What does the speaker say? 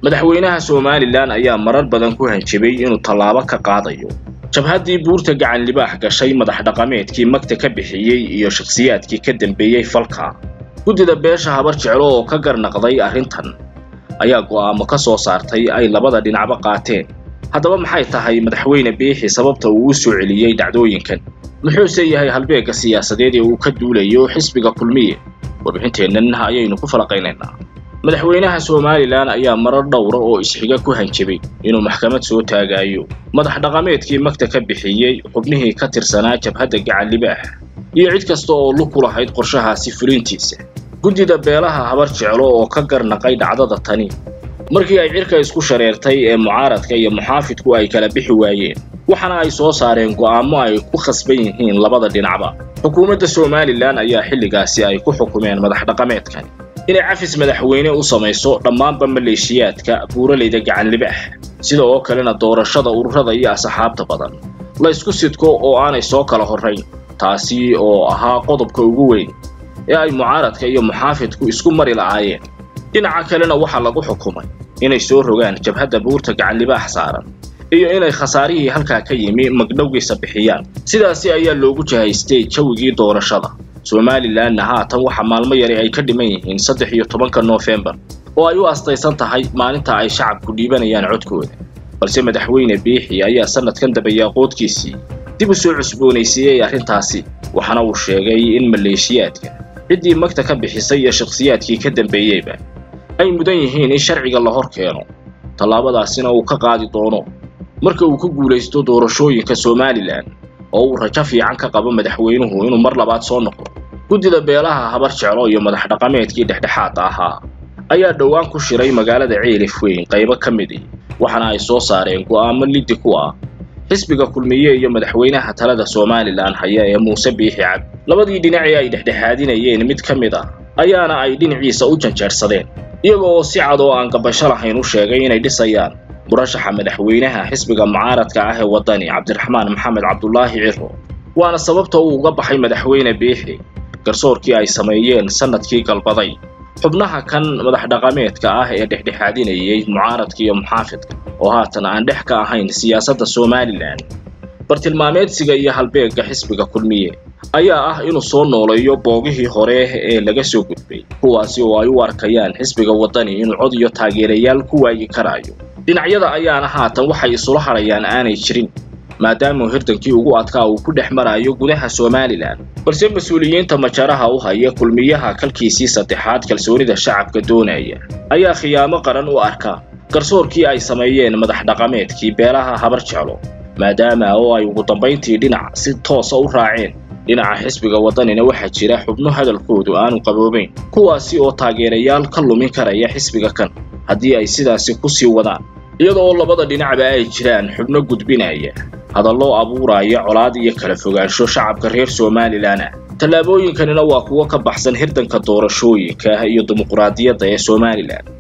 madaxweynaha somalilan ayaa marar badan ku hanjabay inuu tallaabo ka qaadayo jabhaddii buurta gacan libaax gashay madax dhaqameedkii magta ka bixiyey iyo shakhsiyaadkii ka dambeeyey falka guddida beesha habar jeclo oo ka garnaqday arrintan ayaa go'aamo ka soo saartay ay labada dhinacba qaateen haddaba maxay tahay madaxweyne biixi sababta uu u soo celiyey dhacdooyinkan muxuuse yahay halbeegga siyaasadeed ee uu ka duulayo xisbiga kulmiye warbixinteennan ayaynu ku falaqaynaynaa madaxweynaha somalilan ayaa marar dhowra oo isxiga ku hanjabay inuu maxkamad soo taagaayo madax dhaqameedkii magta ka bixiyey xubnihii ka tirsanaa jabhadda gacan libaax iyo cid kasta oo lug ku lahayd qorshahaasi fulintiisa guddida beelaha habar jeclo oo ka garnaqay dhacdada tani markii ay cirka isku shareertay ee mucaaradka iyo muxaafidku ay kala bixi waayeen waxaana ay soo saareen go'aamo ay ku khasban yihiin labada dhinacba xukuumadda somalilan ayaa xilligaasi ay ku xukumeen madax dhaqameedkani inay cafis madaxweyne u samayso dhammaanba maleeshiyaadka buuralayda gacan libaax sida oo kalena doorashada ururada iyo asxaabta badan la ysku sidko oo aanay soo kala horrayn taasi oo ahaa qodobka ugu weyn ee ay mucaaradka iyo muxaafidku isku mari la'aayeen dhinaca kalena waxaa lagu xukumay inay soo rogaan jabhadda buurta gacan libaax saaran iyo inay khasaarihii halkaa ka yimi magdhowgiisa bixiyaan sidaasi ayaa loogu jahaystay jawigii doorashada somalilanna haatan waxa maalmo yari ay ka dhiman yihiin saddex iyo tobanka noofembar oo ay u astaysan tahay maalinta ay shacabku dhiibanayaan codkooda balse madaxweyne biixi ayaa sanadkan dabayaaqoodkiisii dib u soo cusboonaysiiyey arrintaasi waxaana uu sheegay in maleeshiyaadka ciddii magta ka bixisay iyo shakhsiyaadkii ka dambeeyeyba ay mudan yihiin in sharciga la hor keeno tallaabadaasina uu ka qaadi doono marka uu ku guulaysto doorashooyinka somalilan oo uu rajo fiican ka qabo madaxweynuhu inuu mar labaad soo noqdo guddida beelaha habar jeclo iyo madax dhaqameedkii dhexdhexaadda ahaa ayaa dhowaan ku shiray magaalada ceelif weyn qaybo ka midi waxaana ay soo saareen go'aamo liddi ku ah xisbiga kulmiye iyo madaxweynaha talada somalilan haya ee muuse biixi cabdi labadii dhinacii ay dhexdhexaadinayeen mid ka mid ah ayaana ay dhinaciisa u janjeersadeen iyaga oo si cad oo aan gabasho lahayn u sheegay inay dhisayaan murashaxa madaxweynaha xisbiga mucaaradka ah ee waddani cabdiraxmaan maxamed cabdulaahi ciro waana sababta uu uga baxay madaxweyne biixi garsoorkii ay sameeyeen sannadkii galbaday xubnaha kan madax dhaqameedka ah ee dhexdhexaadinayay mucaaradka iyo muxaafidka oo haatan aan dhex ka ahayn siyaasadda somalilan bartilmaameedsiga iyo halbeegga xisbiga kulmiye ayaa ah inuu soo nooleeyo boogihii hore ee laga soo gudbay kuwaasi oo ay u arkayaan xisbiga waddani inuu cod iyo taageerayaal ku waayi karaayo dhinacyada ayaana haatan waxay isula hadhayaan aanay jirin maadaama hirdankii ugu adkaa uu ku dhex marayo gudaha somalilan balse mas-uuliyiinta majaraha u haya kulmiyaha kalkiisii saddexaad kalsoonida shacabka doonaya ayaa khiyaamo qaran u arka garsoorkii ay sameeyeen madax dhaqameedkii beelaha habar jeclo maadaama oo ay ugu dambayntii dhinac si toosa u raaceen dhinaca xisbiga waddanina waxaa jira xubno hadalkoodu aanu qaboobayn kuwaasi oo taageerayaal ka lumin karaya xisbiga kan haddii ay sidaasi ku sii wadaan iyada oo labada dhinacba ay jiraan xubno gudbinaya hadallo abuuraya colaad iyo kala fogaansho shacabka reer somalilan ah tallaabooyinkanina waa kuwo ka baxsan hirdanka doorashooyinka iyo dimuquraadiyadda ee somalilan